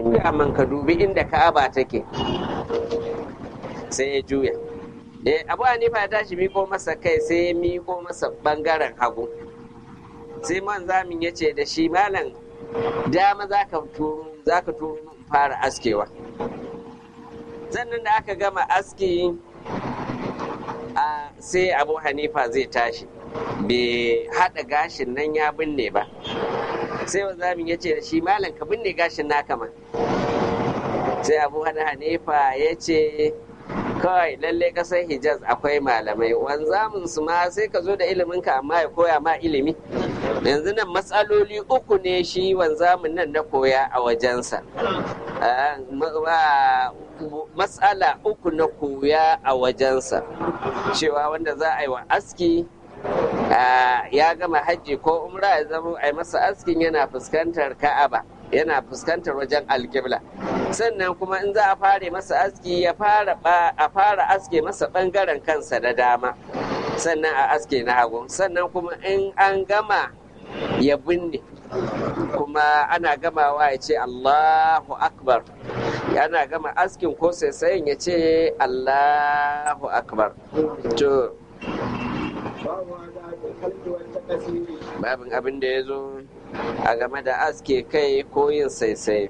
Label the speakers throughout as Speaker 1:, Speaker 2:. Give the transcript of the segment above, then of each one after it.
Speaker 1: juya man ka dubi inda ka'aba take sai ya juya eh abu hanifa ya tashi miko masa kai sai ya miko masa bangaren hagu sai man zamin ya ce da shi malam dama za ka turo za ka turo min fara askewa sannan da aka gama aski a sai abu hanifa zai tashi bai haɗa gashin nan ya binne ba sai wanzamin ya ce da shi malam ka binne gashin naka ma sai abu hanifa ya ce kawai lalle kasar hijaz akwai malamai wanzamin su ma sai ka zo da iliminka amma ya koya ma ilimi yanzu nan matsaloli uku ne shi wanzamin nan na koya a wajensa matsala uku na koya a wajensa cewa wanda za a yi wa aski ya gama hajji ko umra ya zama a yi masa askin yana fuskantar ka'aba yana fuskantar wajen alkibla sannan kuma in za a fara masa aski ya fara a fara aske masa bangaren kansa da dama sannan a aske na hagu sannan kuma in an gama ya binne kuma ana gamawa ya ce allahu akbar yana gama askin ko sai ya ce allahu akbar to babin abin da ya zo a game da aske kai ko yin saisai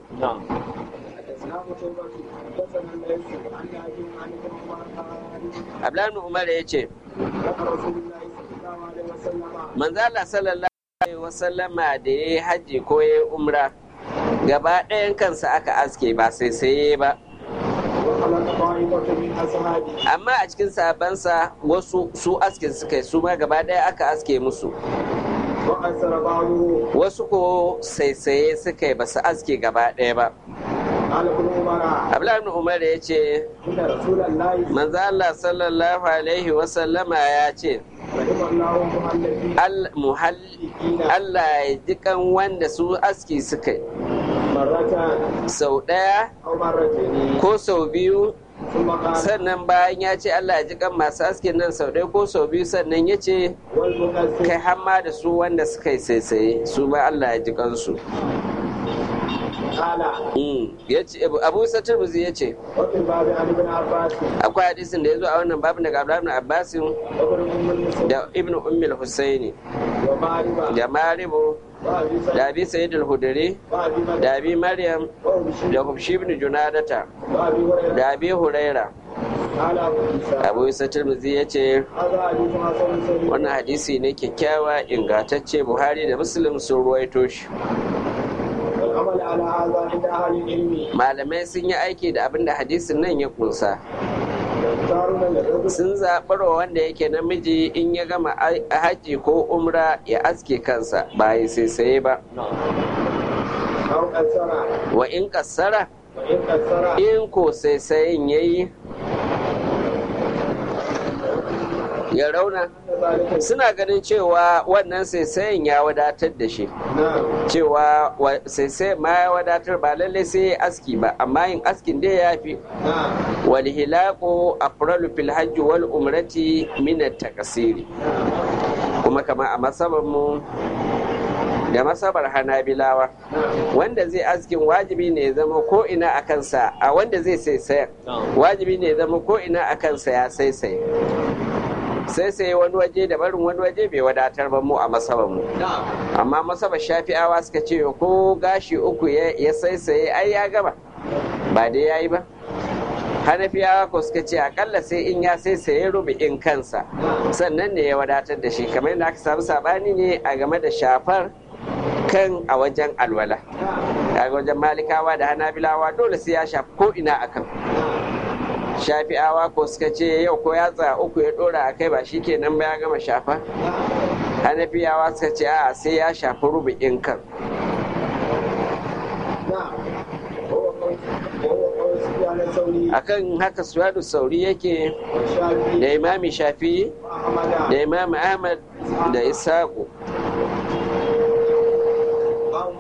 Speaker 1: Abdullahi Umar ya ce, Manzala sallallahu Alaihi wasallama da ya yi hajji ko ya yi umra, gaba ɗayan kansa aka aske ba sai saye ba. Amma a cikin sabansa wasu su aske suka yi su ma gaba ɗaya aka aske musu. Wasu ko saisaye suka yi ba su aske gaba ɗaya ba. Abdullahi Umar ya ce, Manzo Allah sallallahu Alaihi wasallama ya ce, Allah ya ji kan wanda su aski suka yi. Sau ɗaya ko sau biyu sannan bayan ya ce Allah ya ji kan masu askin nan sau ɗaya ko sau biyu sannan ya ce kai hamma da su wanda suka yi saisaye su ma Allah ya ji kansu. abu satar buzi ya ce akwai hadisin da ya zo a wannan babu daga abdullahi abbasin da ibn ummil husaini da maribu da abi sayyid al-hudari da abi maryam da hubshi ibn junadata da abi huraira abu isa turmuzi ya ce wannan hadisi ne kyakkyawa ingantacce buhari da muslim sun ruwaito shi malamai sun yi aiki da abin da hadisin nan ya kunsa sun zaɓarwa wanda yake namiji in ya gama haji ko umra ya aske kansa ba ya sai ba wa in kassara in ko sai sayin ya yi ya rauna suna ganin cewa wannan saisayin ya wadatar da shi cewa saisai ma ya wadatar ba lallai sai ya aski ba amma yin askin dai ya fi wal hilaku afralu fil hajji wal umrati min takasiri kuma kama a masabar mu da masabar hanabilawa wanda zai askin wajibi ne ya zama ko ina a kansa a wanda zai saisayar wajibi ne ya zama ko ina a kansa ya saisaye sai sai wani waje da barin wani waje bai wadatar ba mu a masabar mu amma masabar shafi'awa suka ce ko gashi uku ya saisaye ai ya gama ba dai yayi ba hanafiyawa ko suka ce akalla sai in ya saisaye rubu'in kansa sannan ne ya wadatar da shi kamar yadda aka samu sabani ne a game da shafar kan a wajen alwala a wajen malikawa da hanabilawa dole sai ya shafi ko ina akan shafi'awa ko suka ce yau ko yatsa uku ya dora a kai ba shi kenan ba ya gama shafa hanafiyawa suka ce a sai ya shafi rubu'in kan akan haka suwadu sauri yake da imami shafi da imami ahmad da isaku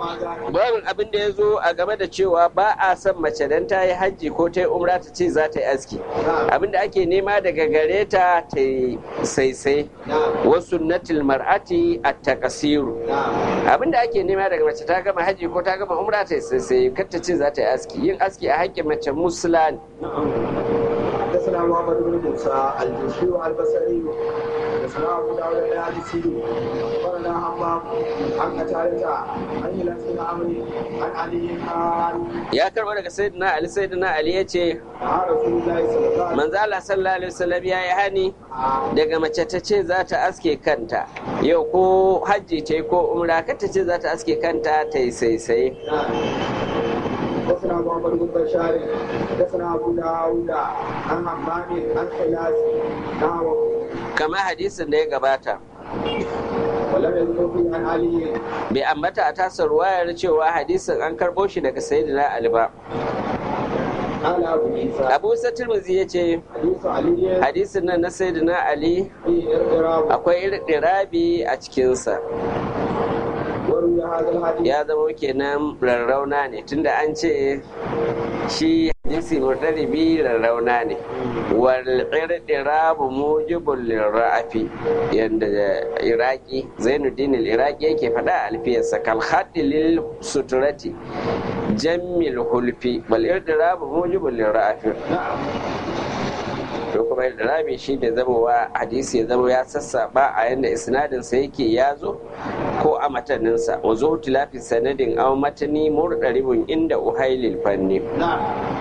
Speaker 1: babin abin da ya zo a game da cewa ba a son mace dan ta yi hajji ko ta yi umra ta ce za ta yi aski abin da ake nema daga gare ta ta yi saisai wasu natil mar'ati a takasiru abin da ake nema daga mace ta gama hajji ko ta gama umra ta yi saisai kar ta ce za ta yi aski yin aski a haƙƙin mace musula ne
Speaker 2: حدثنا محمد بن موسى الجوشي البصري حدثنا ابو داود الحديثي اخبرنا حمام عن قتادة عن هلال بن عمرو عن علي قال
Speaker 1: ya karba daga sayyidina ali sayyidina ali ya ce
Speaker 2: مع رسول الله صلى الله عليه
Speaker 1: manzo Allah sallallahu alaihi wasallam ya yi hani daga mace ta ce za ta aske kanta yau ko hajji ta yi ko umra ka ta ce za ta aske kanta ta yi saisaye
Speaker 2: حدثنا محمد بن بشار حدثنا ابو داود عن حمام عن خلاص نحوه
Speaker 1: kamar hadisin da ya gabata
Speaker 2: ولم يذكر فيه عن علي
Speaker 1: bai ambata a tasar ruwayar cewa hadisin an karɓo shi daga sayyidina ali ba
Speaker 2: قال ابو عيسى
Speaker 1: abu satirmizi ya ce
Speaker 2: حديث علي
Speaker 1: hadisin nan na sayyidina ali
Speaker 2: في اضطراب
Speaker 1: akwai irdirabi a cikinsa
Speaker 2: وروي هذا الحديث
Speaker 1: ya zama kenan rarrauna ne tunda an ce shi hadisi murtaribi rarrauna ne wal irdirabu mujibul lirrafi yanda iraki zainuddin al-iraqi yake faɗa a alfiyarsa kal haddi lil suturati jammil hulfi wal irdirabu mujibul lirrafi
Speaker 2: نعم
Speaker 1: to kuma irdirabi shi ne zamowa hadisi ya zama ya sassaba a yanda isnadinsa yake ya zo ko a mataninsa wa zo tilafi sanadin aw matani murdaribun inda uhailil fanni
Speaker 2: نعم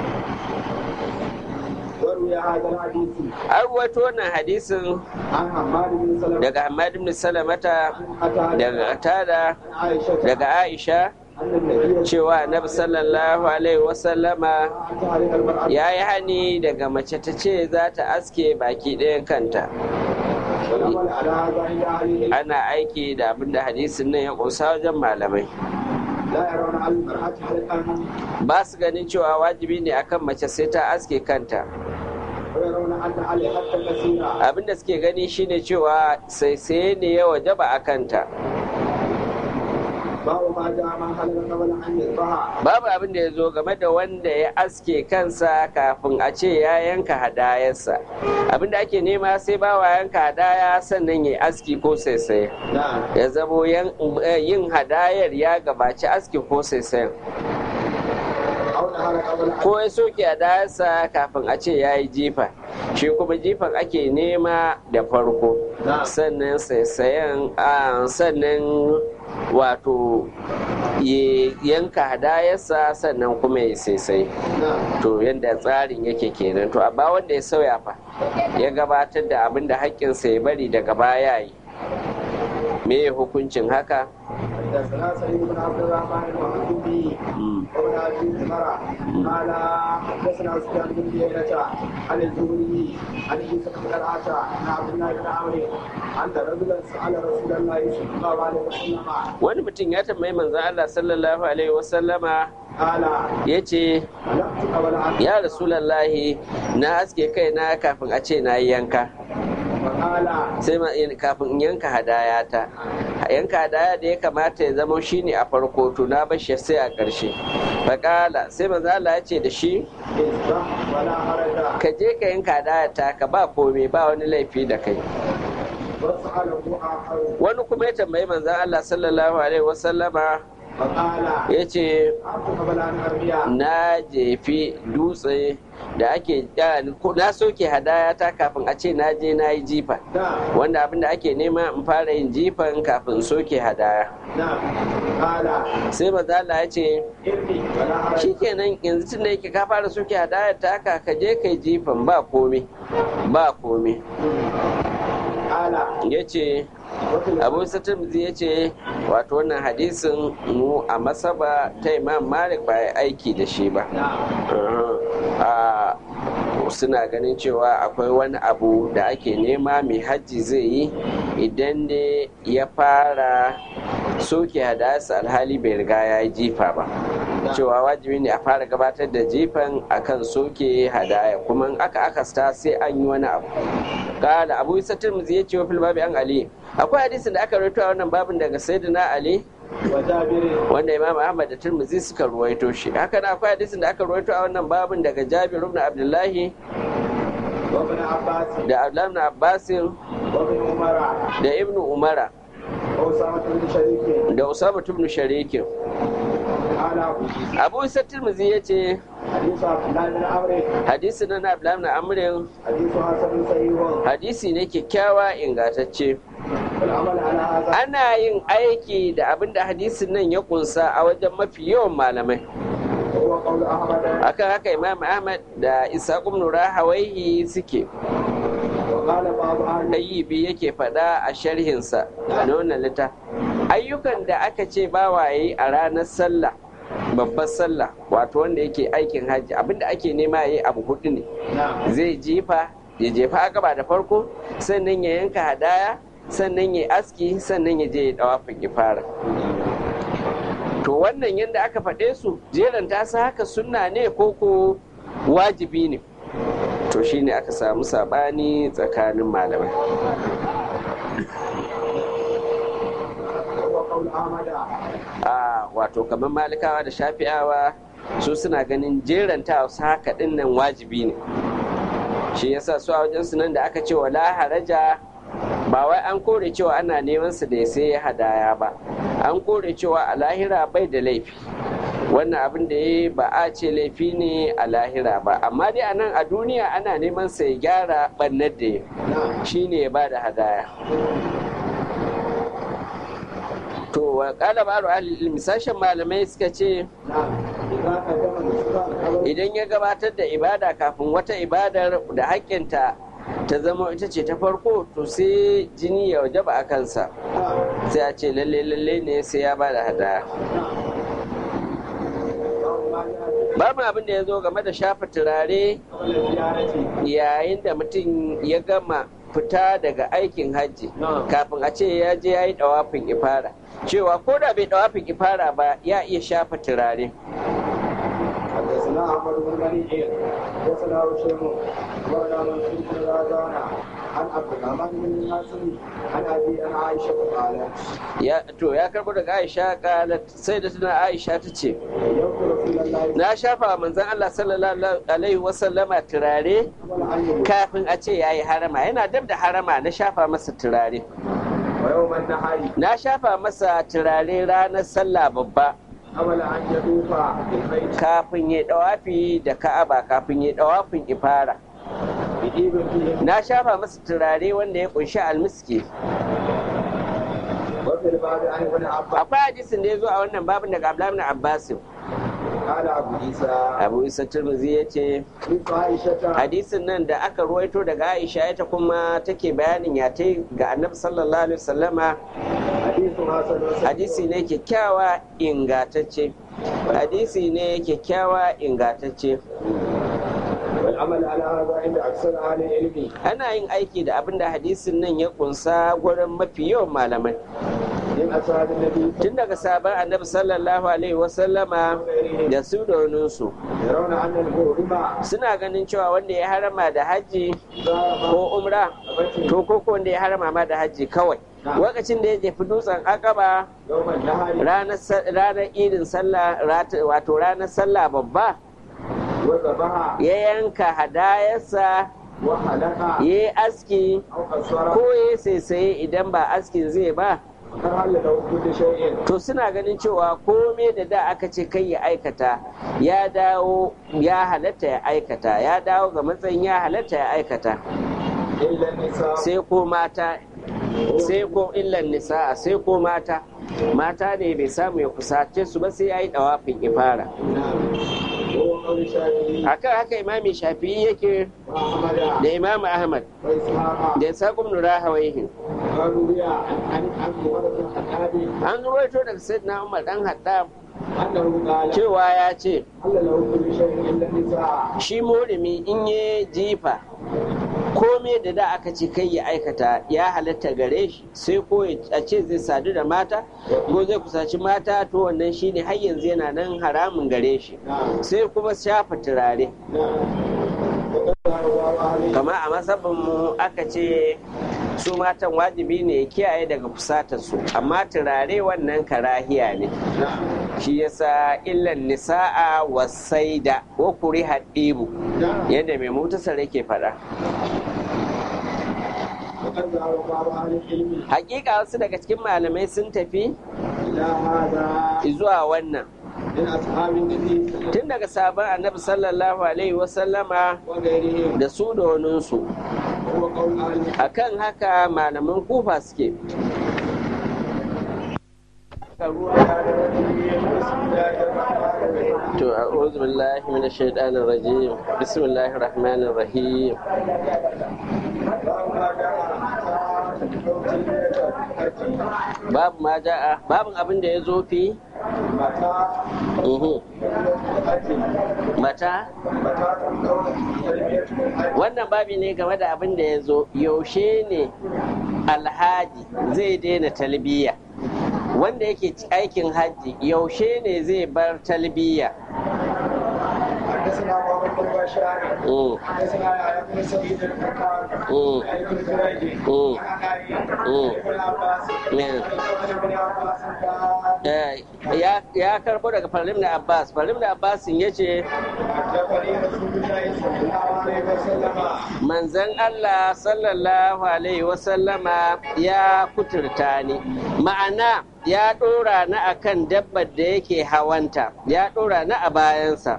Speaker 2: وروي هذا الحديث
Speaker 1: an ruwaito wannan hadisin
Speaker 2: عن حماد بن سلمة
Speaker 1: daga Hamad ibn Salamata
Speaker 2: عن
Speaker 1: daga Tada
Speaker 2: عن عائشة
Speaker 1: daga Aisha
Speaker 2: أن النبي
Speaker 1: cewa Annabi sallallahu alaihi wasallama
Speaker 2: أن تعرف المرأة
Speaker 1: ya yi hani daga mace ta ce za ta aske baki ɗayan kanta
Speaker 2: والعمل على هذا عند أهل
Speaker 1: ana aiki da abin da hadisin nan ya ƙunsa wajen malamai
Speaker 2: لا يرون على المرأة حلقا
Speaker 1: ba su ganin cewa wajibi ne akan mace sai ta aske kanta
Speaker 2: ويرون أن علي حتى كثيرا
Speaker 1: abin da suke gani shine cewa sai sai ne ya wajaba a kanta
Speaker 2: باب ما جاء من حلق قبل أن يذبح
Speaker 1: babu abin da ya zo game da wanda ya aske kansa kafin a ce ya yanka hadayarsa abin da ake nema sai bawa yanka hadaya sannan ya aski ko saisaye
Speaker 2: نعم
Speaker 1: ya zamo yan- eh, yin hadayar ya gabaci aski ko saisayen
Speaker 2: أو نهر قبل أن
Speaker 1: ko ya soke hadayarsa kafin a ce ya yi jifa shi kuma jifan ake nema da farko
Speaker 2: نعم
Speaker 1: sannan saisayen a sannan wato ya yanka hadayarsa sannan kuma ya saisai
Speaker 2: نعم
Speaker 1: to yadda tsarin yake kenan to amma wanda ya sauya fa ya gabatar da abin da haƙƙinsa ya bari daga baya yi me ya hukuncin haka
Speaker 2: حدثنا سعيد بن عبد الرحمن المحمودي
Speaker 1: Mm.
Speaker 2: وابن ابي عمر قال حدثنا سفيان بن عيينة عن الزهري عن عيسى بن طلحة عن عبد الله بن عمرو أن رجلا سأل رسول الله صلى الله عليه وسلم
Speaker 1: wani mutum ya tambayi manzon Allah sallallahu alaihi wasallama
Speaker 2: قال
Speaker 1: ya ce
Speaker 2: لم قبل أن
Speaker 1: ya rasulallahi na aske kaina kafin a ce na yi yanka
Speaker 2: فقال
Speaker 1: sai ma in- kafin in yanka hadaya ta yanka hadaya da ya kamata ya zama shine a farko to na bashi sai a ƙarshe faƙala sai manzo Allah ya ce da shi
Speaker 2: اذبح ولا حرج
Speaker 1: ka je ka yanka hadaya ta ka ba komai ba wani laifi da kai
Speaker 2: وسأله آخر
Speaker 1: wani kuma ya tambayi manzon Allah sallallahu alaihi wasallama
Speaker 2: فقال
Speaker 1: ya ce
Speaker 2: أنت قبل أن أرمي
Speaker 1: na jefi dutse da ake ko na soke hadaya ta kafin a ce na je na yi jifa
Speaker 2: نعم
Speaker 1: wanda abin da ake nema in fara yin jifan kafin in soke hadaya
Speaker 2: نعم قال
Speaker 1: sai maza Allah ya ce
Speaker 2: ارمي ولا حرج
Speaker 1: shikenan yanzu tun da yake ka fara soke hadaya ta haka ka je kai jifan ba komai ba komai
Speaker 2: قال
Speaker 1: ya ce
Speaker 2: وفي
Speaker 1: abu satirmizi ya ce wato wannan hadisin mu a masaba ta imam malik ba ya aiki da shi ba
Speaker 2: نعم
Speaker 1: a suna ganin cewa akwai wani abu da ake nema mai hajji zai yi idan da ya fara soke hadasa alhali bai riga ya yi jifa ba cewa wajibi ne a fara gabatar da jifan akan soke hadaya kuma in aka akasta sai an yi wani abu kala abu isa tirmidhi ya ce wa fil babi an ali akwai hadisin da aka rawaito a wannan babin daga sayyidina ali
Speaker 2: وجابر
Speaker 1: wanda imam ahmad da turmuzi suka ruwaito shi haka na akwai hadisin da aka ruwaito a wannan babin daga jabir ibn abdullahi
Speaker 2: وابن عباس
Speaker 1: da abdullahi ibn abbasin
Speaker 2: وابن عمر
Speaker 1: da ibn umara
Speaker 2: وأسامة بن شريك
Speaker 1: da usama ibn sharikin
Speaker 2: قال أبو عيسى
Speaker 1: abu isa turmuzi ya ce
Speaker 2: حديث عبد الله بن عمرو
Speaker 1: hadisi na na abdullahi ibn amrin
Speaker 2: حديث حسن صحيح
Speaker 1: hadisi ne kyakkyawa ingantacce
Speaker 2: والعمل على هذا
Speaker 1: ana yin aiki da abin da hadisin nan ya kunsa a wajen mafi yawan malamai
Speaker 2: وهو قول أحمد
Speaker 1: akan haka imam ahmad da isa ibn rahawaihi suke
Speaker 2: وقال بعض أهل
Speaker 1: ɗayyibi yake faɗa a sharhinsa na wannan litta ayyukan da aka ce bawaye a ranar sallah babbar sallah wato wanda yake aikin hajji abinda ake nema ya yi abu hudu ne
Speaker 2: نعم
Speaker 1: zai jefa ya jefa gaba da farko sannan ya yanka hadaya sannan ya aski sannan ya je ya dawafin ifara to wannan yadda aka faɗe su jeran ta sa haka sunna ne ko ko wajibi ne to shine aka samu sabani tsakanin malamai
Speaker 2: وهو قول أحمد
Speaker 1: a wato kamar malikawa da shafi'awa su suna ganin jeranta su haka din nan wajibi ne shi yasa su a wajen su nan da aka ce wala haraja ba wai an kore cewa ana neman su da ya sai hadaya ba an kore cewa a lahira bai da laifi wannan abin da ya ba a ce laifi ne a lahira ba amma dai a nan a duniya ana neman sa ya gyara bannar da ya
Speaker 2: نعم
Speaker 1: shine ya ba da hadaya to wa kala ba'ru ahli ilmi sashen malamai suka ce
Speaker 2: نعم إذا قدم الإسلام قبل
Speaker 1: idan ya gabatar da ibada kafin wata ibadar da haƙƙinta ta zama ita ce ta farko to sai jini ya wajaba a kansa
Speaker 2: نعم
Speaker 1: sai a ce lalle lalle ne sai ya ba da hadaya
Speaker 2: باب
Speaker 1: babu
Speaker 2: ما جاء
Speaker 1: abin da ya zo game da shafa turare
Speaker 2: قبل الزيارة
Speaker 1: yayin da mutum ya gama fita daga aikin hajji
Speaker 2: نعم
Speaker 1: kafin a ce ya je ya yi dawafin ifara cewa ko da bai dawafin ifara ba ya iya shafa turare
Speaker 2: حدثنا احمد بن منيع حدثنا هشام ولا منصور بن رازان عن عبد الرحمن بن القاسم عن ابي عن عائشه قالت
Speaker 1: ya to ya karbo daga Aisha kalat sai da tana Aisha ta ce
Speaker 2: يوم رسول الله
Speaker 1: na shafa wa manzon Allah sallallahu alaihi wasallama turare
Speaker 2: قبل ان يموت
Speaker 1: kafin a ce yayi harama yana dab da harama na shafa masa turare
Speaker 2: ويوم النهار
Speaker 1: na shafa masa turare ranar sallah babba
Speaker 2: قبل ان يطوف بالبيت
Speaker 1: kafin ya dawafi da Ka'aba kafin ya dawafin ifara
Speaker 2: بإيب فيه
Speaker 1: na shafa masa turare wanda ya kunshi almiski
Speaker 2: وفي الباب عن ابن عباس
Speaker 1: akwai hadisin da ya zo a wannan babin daga Abdullahi ibn Abbas
Speaker 2: قال ابو عيسى
Speaker 1: Abu Isa Tirmidhi ya ce
Speaker 2: حديث عائشه
Speaker 1: hadisin nan da aka ruwaito daga Aisha ita kuma take bayanin ya ta ga Annabi sallallahu alaihi wasallama
Speaker 2: حديث حسن وصحيح.
Speaker 1: hadisi ne kyakkyawa ingantacce hadisi ne kyakkyawa ingantacce
Speaker 2: والعمل على هذا عند اكثر اهل العلم
Speaker 1: ana yin aiki da abin da hadisin nan ya kunsa gurin mafi yawan malamai
Speaker 2: من اصحاب النبي
Speaker 1: tun daga sabon annabi sallallahu alaihi wasallama da su da waninsu
Speaker 2: يرون ان المحرم
Speaker 1: suna ganin cewa wanda ya harama da hajji
Speaker 2: ذهب
Speaker 1: ko umra to ko ko wanda ya harama ma da hajji kawai lokacin da ya jefi dutsen akaba
Speaker 2: يوم النهار
Speaker 1: ranar sa- ranar idin sallah rat- wato ranar sallah babba
Speaker 2: وذبح
Speaker 1: ya yanka hadayarsa
Speaker 2: وحلق
Speaker 1: ya yi aski
Speaker 2: او قصر
Speaker 1: ko ya saisaye idan ba askin zai ba
Speaker 2: فهل له كل شيء
Speaker 1: to suna ganin cewa kome da da aka ce kai ya aikata ya dawo ya halatta ya aikata ya dawo ga matsayin ya halatta ya aikata
Speaker 2: الا النساء
Speaker 1: sai ko mata sai ko illan nisa'a sai ko mata mata ne bai samu ya kusace su ba sai ya yi dawafin ifara
Speaker 2: وهو قول الشافعي
Speaker 1: akan haka imami shafi'i yake
Speaker 2: واحمد
Speaker 1: da imam ahmad
Speaker 2: واسحاق
Speaker 1: da isaqum nura hawaihin
Speaker 2: قالوا لي عن عن عمر بن الخطاب
Speaker 1: an ruwaito daga sayyidina umar dan haddam
Speaker 2: انه قال
Speaker 1: cewa ya ce
Speaker 2: هل له كل شيء الا النساء
Speaker 1: shi murimi in ya jifa kome da da aka ce kai ya aikata ya halatta gare shi sai ko ya- a ce zai sadu da mata ko zai kusaci mata to wannan shine har yanzu yana nan haramun gare shi
Speaker 2: نعم
Speaker 1: sai kuma shafa turare
Speaker 2: نعم وقد رواه أهل
Speaker 1: kama a masabin mu aka ce su matan wajibi ne ya kiyaye daga kusatarsu amma turare wannan karahiya ne shi yasa illan nisa'a wasaida ko kuri haɗibu yadda mai mutasar yake faɗa hakika wasu daga cikin malamai sun tafi zuwa wannan tun daga sabon annabi sallallahu alaihi wasallama da su da waninsu akan haka malaman kufa suke to a'udhu billahi minash shaitanir rajim bismillahir rahmanir rahim babu ma ja'a babun abin da ya zo fi mata wannan babi ne game da abin da ya zo yaushe ne alhaji zai daina talbiya wanda yake aikin hajji yaushe ne zai bar talbiya
Speaker 2: حدثنا محمد بن بشار حدثنا يحيى بن سعيد الفقار عن ابن جريج عن ابن عباس ابن عباس
Speaker 1: ya karbo daga farim da abbas farim da abbas ya ce manzan allah sallallahu alaihi wasallama ya kuturta ni ma'ana ya ɗora na akan dabbar da yake hawanta ya ɗora na a bayansa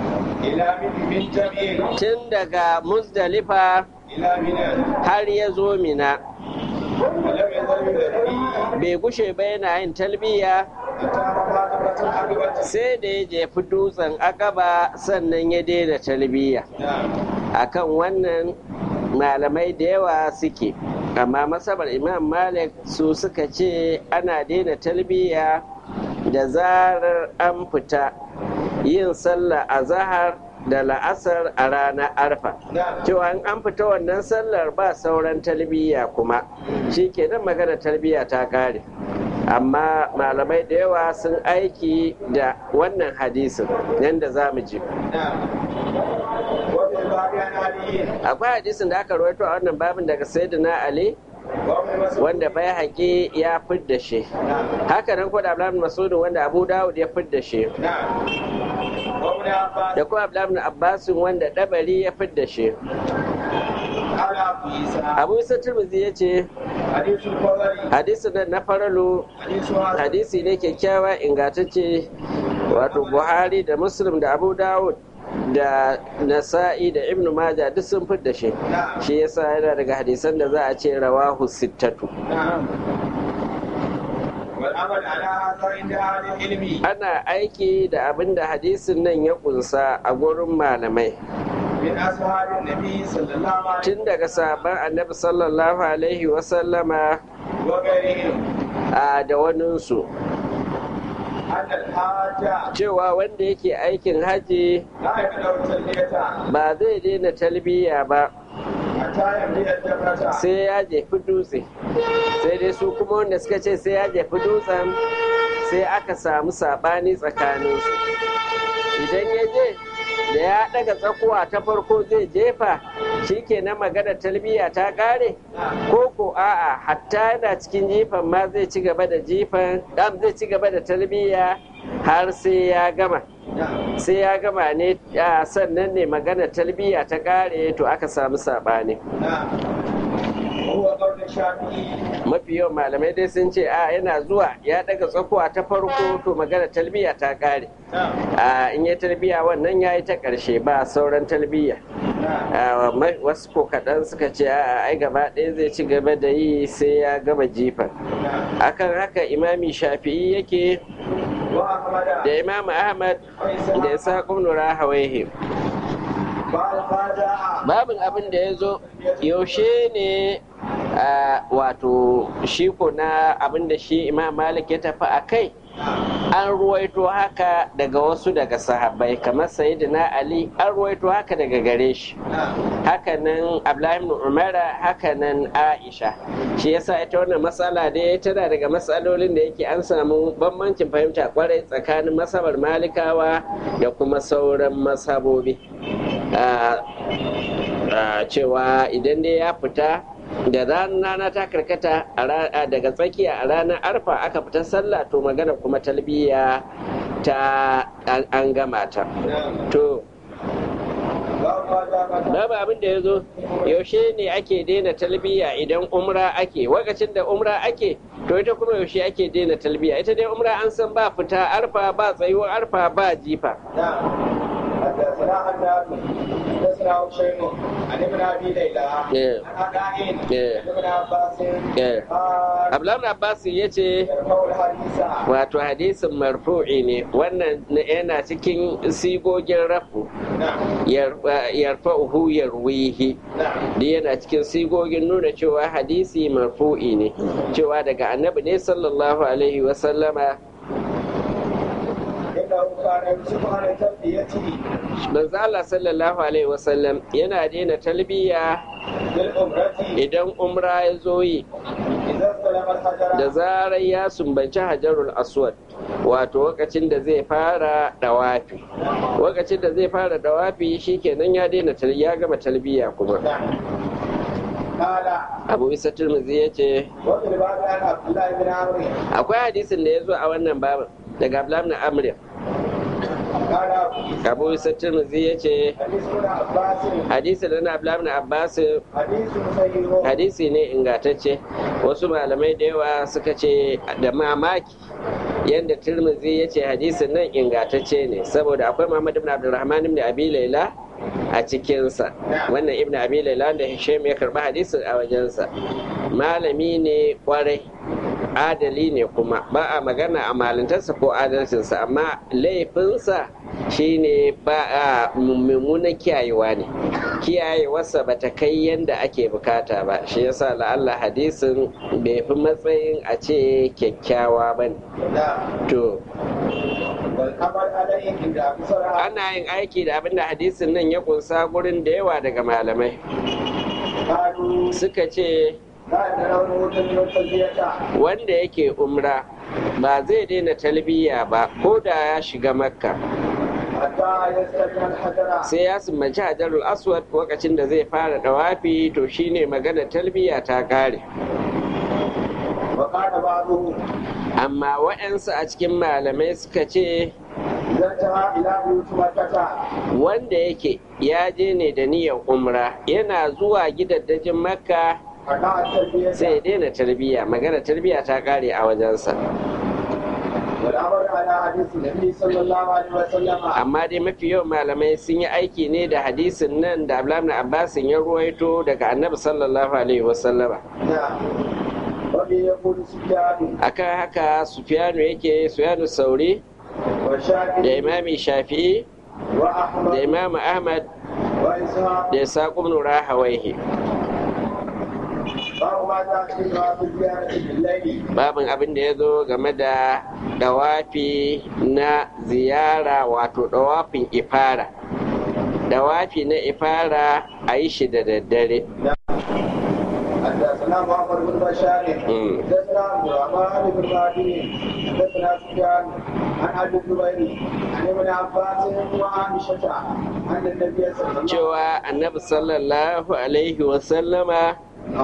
Speaker 1: tun daga muzdalifa har ya zo mina bai gushe ba yana yin talbiya sai da ya jefi dutsen akaba sannan ya daina talbiya akan wannan malamai da yawa suke amma masabar imam malik su suka ce ana daina talbiya da zarar an fita yin sallah a zahar da la'asar a ranar arfa cewa in an fita wannan sallar ba sauran talbiya kuma shi kenan magana talbiya ta kare amma malamai da yawa sun aiki da wannan hadisin yadda za mu ji akwai hadisin da aka rawaito a wannan babin daga sayyidina ali wanda bai haƙi ya fidda shi haka nan kuwa da abdullahi masudu wanda abu dawud ya fidda shi da kuma abdullahi abbasin wanda dabari ya fidda shi abu isa turmuzi ya ce hadisi nan na faralu hadisi ne kyakkyawa ingantacce wato buhari da muslim da abu dawud da nasa'i da ibn maja duk sun fidda shi shi yasa yana daga hadisan da za a ce rawahu sittatu ana aiki da abin da hadisin nan ya kunsa a gurin malamai tun daga sabon annabi sallallahu alaihi wasallama a da waninsu cewa wanda yake aikin haji ba zai daina talbiya ba sai ya jefi dutse sai dai su kuma wanda suka ce sai ya jefi dutsen sai aka samu sabani tsakaninsu idan ya je da ya daga tsakuwa ta farko zai jefa shi ke na magana talbiya ta kare ko ko a'a hatta yana cikin jifan ma zai ci gaba da jifan dam zai ci gaba da talbiya har sai ya gama sai ya gama ne sannan ne magana talbiya ta kare to aka samu saɓani mafi yawan malamai dai sun ce a yana zuwa ya daga tsakuwa ta farko to magana talbiya ta kare a in ya talbiya wannan ya yi ta ƙarshe ba sauran talbiya wasu ko kaɗan suka ce a ai gaba ɗaya zai ci gaba da yi sai ya gama jifa akan haka imami shafi'i yake da imam ahmad da ya sa ƙunura hawaihi babin abin da ya zo yaushe ne wato shiko na abin da shi imam malik ya tafi a kai an ruwaito haka daga wasu daga sahabbai kamar sayyidina ali an ruwaito haka daga gare shi hakanan abdullahi umara hakanan aisha shi yasa ita wannan matsala dai tana daga matsalolin da yake an samu bambancin fahimta kwarai tsakanin masabar malikawa da kuma sauran masabobi cewa idan dai ya fita da rana ta karkata daga tsakiya a ranar arfa aka fita sallah to magana kuma talbiya ta an gama ta to babu abin da ya zo yaushe ne ake daina talbiya idan umra ake wakacin da umra ake to ita kuma yaushe ake daina talbiya ita dai umra an san ba fita arfa ba tsayuwar arfa ba jifa
Speaker 2: حدثنا حداد حدثنا حسين عن ابن ابي ليلى عن عطاء ابن عباس
Speaker 1: Abdullahi Abbas ya ce wato hadisin marfu'i ne wannan yana cikin sigogin rafu yarfa'uhu yarwihi da yana cikin sigogin nuna cewa hadisi marfu'i ne cewa daga annabi ne sallallahu alaihi wasallama manzo Allah sallallahu alaihi wasallam yana daina talbiya idan umra ya zo yi da zarar ya sumbanci hajarul aswad wato lokacin da zai fara dawafi lokacin da zai fara dawafi shikenan ya daina ya gama talbiya kuma abu isa turmuzi ya ce akwai hadisin da ya zo a wannan babin daga abdullahi na amriya abu isa turmuzi ya ce hadisi da na abdullahi na abbas hadisi ne ingatacce wasu malamai da yawa suka ce da mamaki yadda turmuzi ya ce hadisin nan ingatacce ne saboda akwai muhammad ibn abdulrahman ibn abi laila a cikinsa wannan ibn abi laila da hisham ya karba hadisin a wajensa malami ne kwarai adali ne kuma ba a magana a malintarsa ko adalcinsa amma laifinsa shine ba a mummunan kiyayewa ne kiyayewarsa ba ta kai yadda ake bukata ba shi yasa la'alla hadisin bai fi matsayin a ce kyakkyawa ba ne to ana yin aiki da abinda hadisin nan ya kunsa gurin da yawa daga malamai suka ce wanda yake umra ba zai daina talbiya ba ko da ya shiga makka sai ya sumbanci hajarul aswad lokacin da zai fara dawafi to shine magana talbiya ta kare amma waɗansu a cikin malamai suka ce wanda yake ya je ne da niyyar umra yana zuwa gidaddajin makka sai daina tarbiyya magana tarbiyya ta kare a wajensa amma dai mafi yawan malamai sun yi aiki ne da hadisin nan da abdullahi abbasin ya ruwaito daga annabi sallallahu alaihi wasallama akan haka sufiyanu yake sufiyanu sauri da imami shafi'i da imamu ahmad da isa ibn rahawaihi babin abin da ya zo game da dawafi na ziyara wato dawafin ifara dawafi na ifara a yi shi da daddare
Speaker 2: حدثنا محمد بن بشار حدثنا عبد الرحمن بن مهدي حدثنا سفيان عن ابي الزبير عن ابن عباس وعائشه ان النبي صلى الله عليه وسلم
Speaker 1: cewa annabi sallallahu alaihi wasallama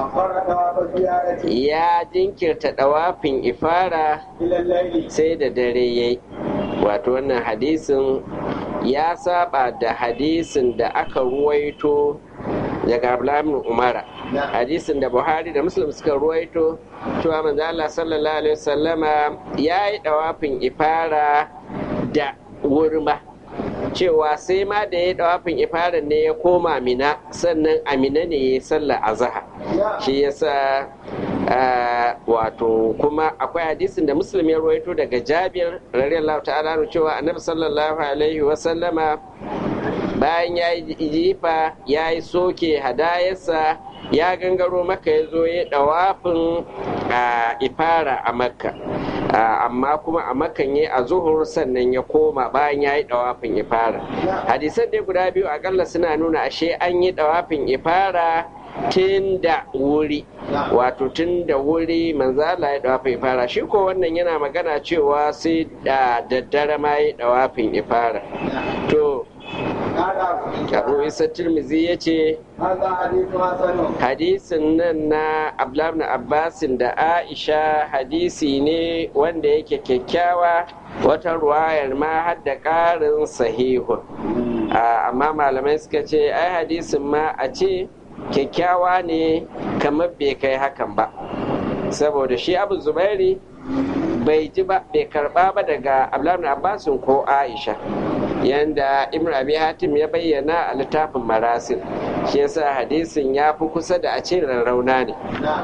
Speaker 1: ya jinkirta dawafin ifara sai da dare yayi wato wannan hadisin ya saba da hadisin da aka ruwaito daga Abdullahi Umara hadisin da Buhari da Muslim suka ruwaito cewa manzo Allah sallallahu alaihi wasallama yayi dawafin ifara da wurma cewa sai ma da ya dawafin ifara ne ya koma mina sannan amina ne ya yi sallar azhar shi yasa wato kuma akwai hadisin da muslim ya ruwaito daga jabir radiyallahu ta'ala cewa annabi sallallahu alaihi wasallama bayan ya yi jifa ya yi soke hadayarsa ya gangaro maka ya zo ya dawafin ifara a makka amma kuma a makan ya a zuhur sannan ya koma bayan ya yi dawafin ifara hadisan dai guda biyu akalla suna nuna ashe an yi dawafin ifara tun da wuri wato tun da wuri manzala ya dawafin ifara shi ko wannan yana magana cewa sai da daddare ma ya dawafin ifara to abu isa tirmizi ya ce
Speaker 2: هذا حديث حسن
Speaker 1: hadisin nan na abdullahi abbasin da aisha hadisi ne wanda yake kyakkyawa wata ruwayar ma har da ƙarin sahihun Ah, amma malamai suka ce ai hadisin ma a ce kyakkyawa ne kamar bai kai hakan ba saboda shi abu zubairi bai ji ba bai karba ba daga abdullahi abbasin ko aisha yanda ibn abi hatim ya bayyana a littafin marasil shi yasa hadisin ya fi kusa da a ce rarrauna ne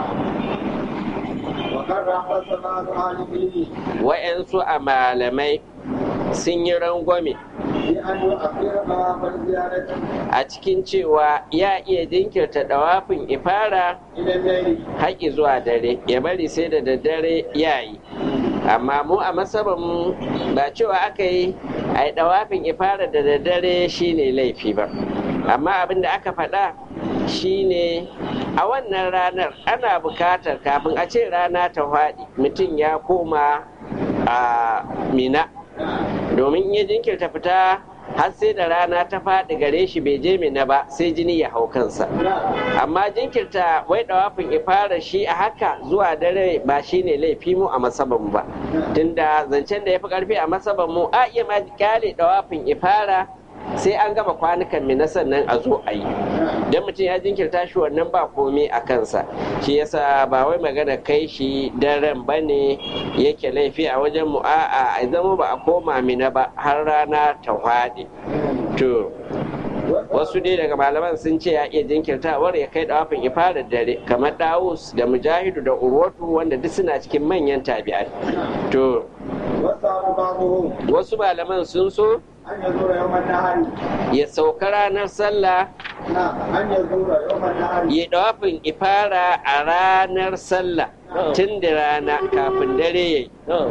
Speaker 2: وقد حدثنا عن به
Speaker 1: wa'yansu a malamai sun yi rangwame
Speaker 2: بأن يؤخر طواف الزيارة
Speaker 1: a cikin cewa ya iya jinkirta dawafin ifara
Speaker 2: إلى الليل
Speaker 1: haƙi zuwa dare ya bari sai da daddare ya yi amma mu a masaban ba cewa aka yi a yi dawafin ifara da daddare shine laifi ba amma abin da aka faɗa shine a wannan ranar ana bukatar kafin a ce rana ta faɗi mutum ya koma a mina domin ya jinkirta fita har sai da rana ta faɗi gare shi bai je mina ba sai jini ya hau kansa amma jinkirta wai dawafin ifara shi a haka zuwa dare ba shi ne laifi mu a masaban ba tunda zancen da ya fi karfi a masaban mu a iya ma kyale dawafin ifara sai an gama kwanukan mina sannan a zo a yi don mutum ya jinkirta shi wannan ba komai a kansa shi yasa ba wai magana kai shi daren ba ne yake laifi a wajen mu a'a a zama ba a koma mina ba har rana ta faɗi to wasu dai daga malaman sun ce ya iya jinkirtawar ya kai dawafin ifadar dare kamar dawus da mujahidu da urwatu wanda duk suna cikin manyan tabi'ai to
Speaker 2: وسأل بعضهم
Speaker 1: wasu malaman sun so
Speaker 2: أن يزور يوم النهار
Speaker 1: ya sauka ranar sallah
Speaker 2: نعم أن يزور يوم النهار
Speaker 1: ya dawafin ifara a ranar sallah tun da rana kafin dare yayi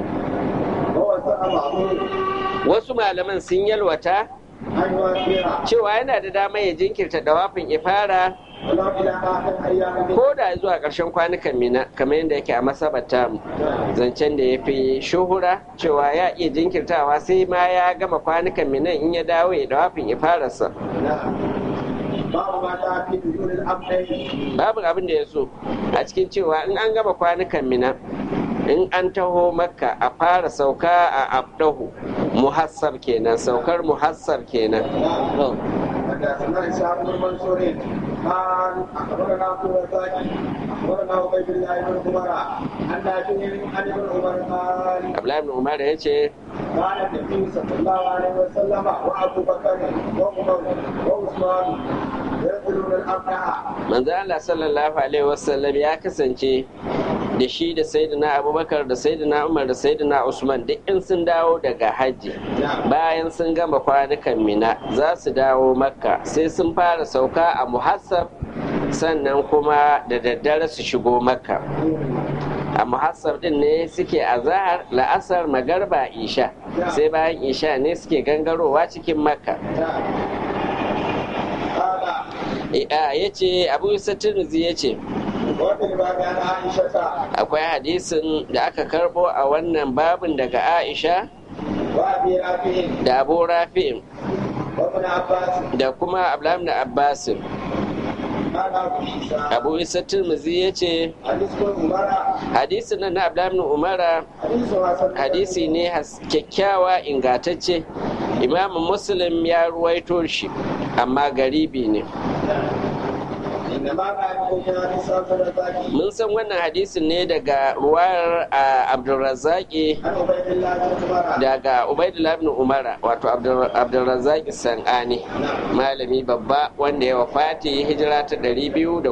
Speaker 2: ووسأل بعضهم
Speaker 1: wasu malaman sun yalwata
Speaker 2: أن يؤخر
Speaker 1: cewa yana da dama ya jinkirta dawafin ifara
Speaker 2: ولو إلى آخر أيام
Speaker 1: ko da zuwa ƙarshen kwanukan mina kamar yadda yake a masabata mu zancen da ya fi shuhura cewa ya iya jinkirtawa sai ma ya gama kwanukan minan in ya dawo ya dawafin ifararsa
Speaker 2: نعم باب ما جاء في نزول الأمرين
Speaker 1: babu abin da ya so a cikin cewa in an gama kwanukan mina in an taho makka a fara sauka a abdahu muhassab kenan saukar muhassab kenan
Speaker 2: نعم حدثنا إسحاق بن منصور قال أخبرنا عبد الرزاق أخبرنا عبيد الله بن عمر عن نافع عن ابن عمر قال
Speaker 1: abdullahi ibn umar ya ce
Speaker 2: كان النبي صلى الله عليه وسلم وأبو بكر وعمر وعثمان ينزلون الأبناء
Speaker 1: manzo Allah sallallahu alaihi wasallam ya kasance da shi da sayyidina abubakar da sayyidina umar da sayyidina usman duk in sun dawo daga hajji bayan sun gama kwanukan mina za su dawo makka sai sun fara sauka a muhassab sannan kuma da daddare su shigo makka a muhassab din ne suke a zahar la'asar magarba isha sai bayan isha ne suke gangarowa cikin makka
Speaker 2: قال
Speaker 1: ya ce abu isa tirmizi ya ce
Speaker 2: وفي الباب عن عائشة
Speaker 1: akwai hadisin da aka karbo a wannan babin daga aisha
Speaker 2: وأبي رافع
Speaker 1: da abu rafi'in
Speaker 2: وابن عباس
Speaker 1: da kuma abdullahi da abbasin
Speaker 2: قال أبو عيسى
Speaker 1: abu isa tirmizi ya ce
Speaker 2: حديث ابن عمر
Speaker 1: hadisin nan na abdullahi da umara
Speaker 2: حديث حسن
Speaker 1: hadisi ne has- kyakkyawa ingantacce imamu muslim ya ruwaito shi amma garibi ne
Speaker 2: إنما كان يكون حديث عبد الرزاق
Speaker 1: mun san wannan hadisin ne daga ruwayar a abdulrazaki
Speaker 2: عن عبيد الله بن عمر
Speaker 1: daga ubaidullah ibn umara wato Abdul- abdulrazaki san'ani malami babba wanda ya wafati hijira ta 211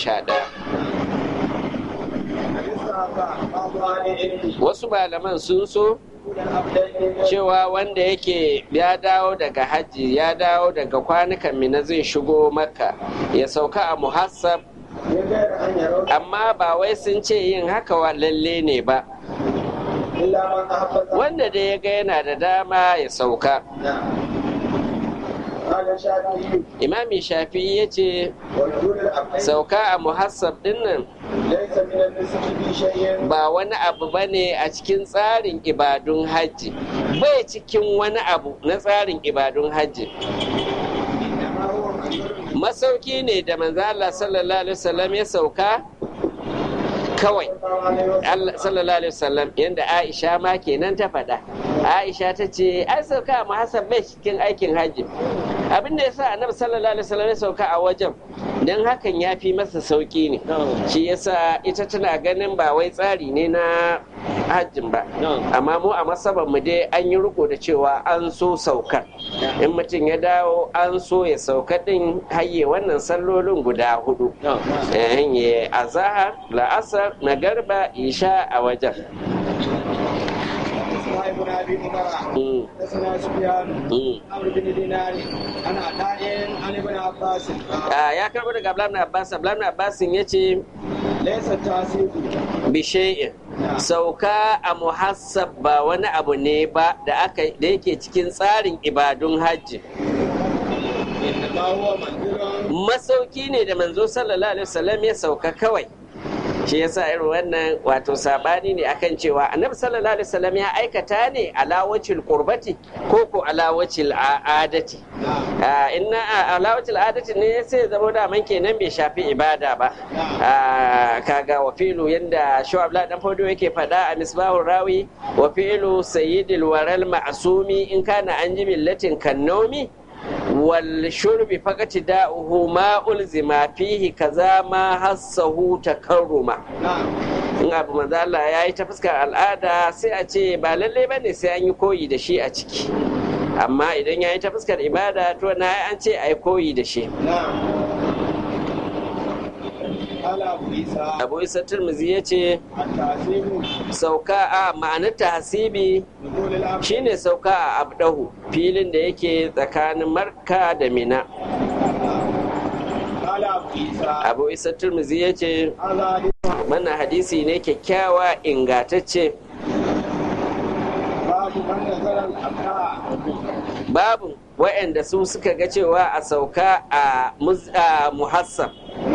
Speaker 2: حديث بعض أهل العلم
Speaker 1: wasu malaman sun so
Speaker 2: يقول الأبدين
Speaker 1: cewa wanda yake ya dawo daga hajji ya dawo daga kwanukan mina zai shigo makka ya sauka a muhassab
Speaker 2: من غير أن يروا
Speaker 1: amma ba wai sun ce yin haka wa lalle ne ba
Speaker 2: إلا من أحب
Speaker 1: wanda da ya ga yana da dama ya sauka
Speaker 2: نعم قال الشافعي
Speaker 1: imami shafi ya ce
Speaker 2: ونزول الأبدين
Speaker 1: sauka a muhassab dinnan
Speaker 2: ليس من النسك في شيء
Speaker 1: ba wani abu ba ne a cikin tsarin ibadun hajji bai cikin wani abu na tsarin ibadun hajji
Speaker 2: إنما هو
Speaker 1: masauki ne da manzo Allah sallallahu alaihi wasallam ya sauka kawai Allah sallallahu alaihi wasallam yanda Aisha ma kenan ta faɗa Aisha ta ce ai sauka mu Hassan bai cikin aikin hajji abin da yasa Annabi sallallahu alaihi wasallam ya sauka a wajen dan hakan ya fi masa sauki ne shi yasa ita tana ganin ba wai tsari ne na hajjin ba amma mu a masaban mu dai an yi riko da cewa an so saukar in mutum ya dawo an so ya sauka din hayye wannan sallolin guda hudu ya azahar la'asar magarba isha a wajen
Speaker 2: ابن ابي عمر حدثنا سفيان عمرو بن دينار عن عطاء عن ابن عباس
Speaker 1: ya karbo daga Abdullahi Abbas Abdullahi Abbas yace
Speaker 2: ليس التعسيب
Speaker 1: bishai'in sauka a muhassab ba wani abu ne ba da aka da yake cikin tsarin ibadun hajji
Speaker 2: انما هو منزل
Speaker 1: masauki ne da manzo sallallahu alaihi wasallam ya sauka kawai shi yasa irin wannan wato sabani ne akan cewa annabi sallallahu alaihi wasallam ya aikata ne alawacil qurbati ko ko alawacil adati inna alawacil adati ne sai zama da man kenan bai shafi ibada ba kaga wa filu yanda shu'ab la dan fodo yake fada a misbahur rawi wa filu sayyidil waral ma'sumi in kana an ji millatin kannomi والشرب فقط داؤه ما ألزم فيه كذا ما حسه تكرما in abu manzo Allah ya yi ta fuskar al'ada sai a ce ba lalle ba ne sai an yi koyi da shi a ciki amma idan ya yi ta fuskar ibada to na an ce a yi koyi da shi abu isa turmuzi ya ce sauka a ma'anar tahasibi shine sauka a abdahu filin da yake tsakanin marka da mina abu isa turmuzi ya ce mana hadisi ne kyakkyawa ingatacce babu wa'anda su suka ga cewa a sauka a muhassab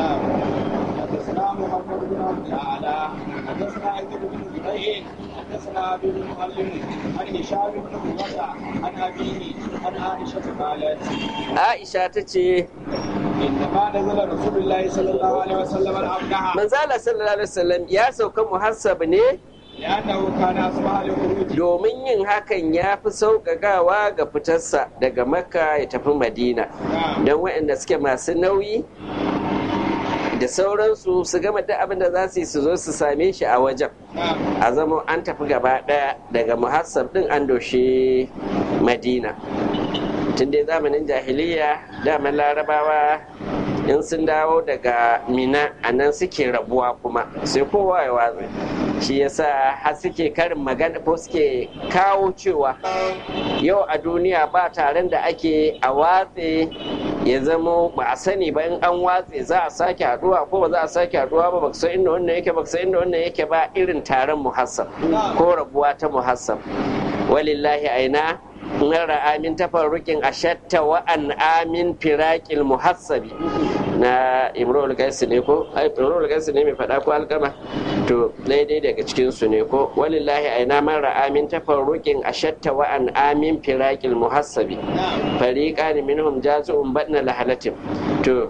Speaker 2: محمد بن عبد الاعلى حدثنا ايوب بن زبير حدثنا ابي بن معلم عن هشام بن عروه عن ابيه عن عائشه قالت
Speaker 1: عائشه تتي
Speaker 2: انما نزل رسول الله صلى الله عليه وسلم الابنها
Speaker 1: من زال صلى الله عليه وسلم يا سوكا محسب ne
Speaker 2: لأنه كان أصبح لخروج
Speaker 1: domin yin hakan ya fi sauƙaƙawa ga fitarsa daga makka ya tafi madina don waɗanda suke masu nauyi da sauransu su gama duk abin da za su yi su zo su same shi a wajen a zama an tafi gaba ɗaya daga muhassab ɗin an doshe madina tun dai zamanin jahiliya daman larabawa in sun dawo daga mina a nan suke rabuwa kuma sai kowa ya watsa shi yasa har suke karin magana ko suke kawo cewa yau a duniya ba taron da ake a watse ya zama ba a sani ba in an watse za a sake haduwa ko ba za a sake haduwa ba baka san inda wannan yake baka san inda wannan yake ba irin taron muhassab ko rabuwa ta muhassab walillahi aina na ra'amin tafarrukin ashatta wa an amin firakil muhassabi na imrul gaisi ne ko imrul gaisi ne mai faɗa ko alkama to daidai daga cikin su ne ko walillahi aina man ra'amin tafarrukin ashatta wa an amin firakil muhassabi fariqan minhum jazu'un badna lahalatin to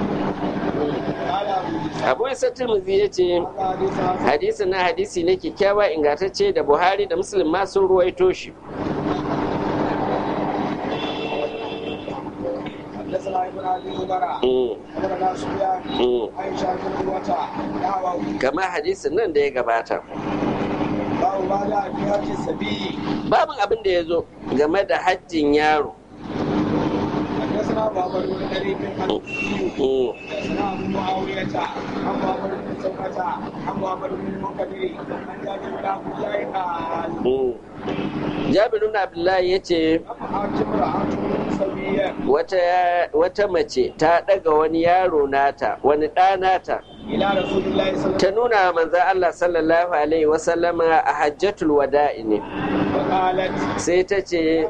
Speaker 1: abu isa turmuzi ya ce hadisi na hadisi ne kyakkyawa ingantacce da buhari da muslim ma sun ruwaito shi
Speaker 2: حدثنا ابن ابي عمر حدثنا سفيان عائشه بن عروه
Speaker 1: kama hadisin nan da ya gabata
Speaker 2: babu ba da hajji sabi
Speaker 1: babin abin da ya zo game da hajjin yaro
Speaker 2: حدثنا محمد بن قريب الحديثي حدثنا ابو معاويه عن محمد بن سلمه عن محمد بن المنكدر عن جابر بن عبد الله قال
Speaker 1: jabir ibn abdullahi ya ce wata mace ta daga wani yaro nata wani ɗa nata ta nuna manzan Allah sallallahu alaihi wasallama a hajjatul wada'i ne sai ta ce